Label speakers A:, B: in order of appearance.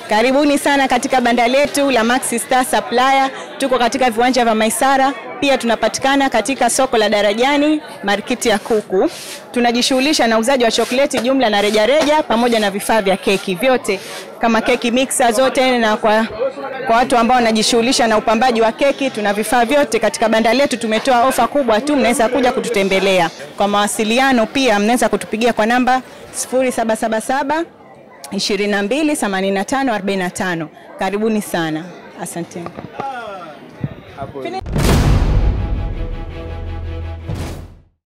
A: Karibuni sana katika banda letu la Maxi Star Supplier. Tuko katika viwanja vya Maisara, pia tunapatikana katika soko la Darajani, markiti ya kuku. Tunajishughulisha na uzaji wa chokoleti jumla na rejareja pamoja na vifaa vya keki vyote kama keki mixer zote, na kwa, kwa watu ambao wanajishughulisha na upambaji wa keki, tuna vifaa vyote katika banda letu. Tumetoa ofa kubwa tu, mnaweza kuja kututembelea. Kwa mawasiliano pia mnaweza kutupigia kwa namba 0777 22 85 45. Karibuni sana, asanteni.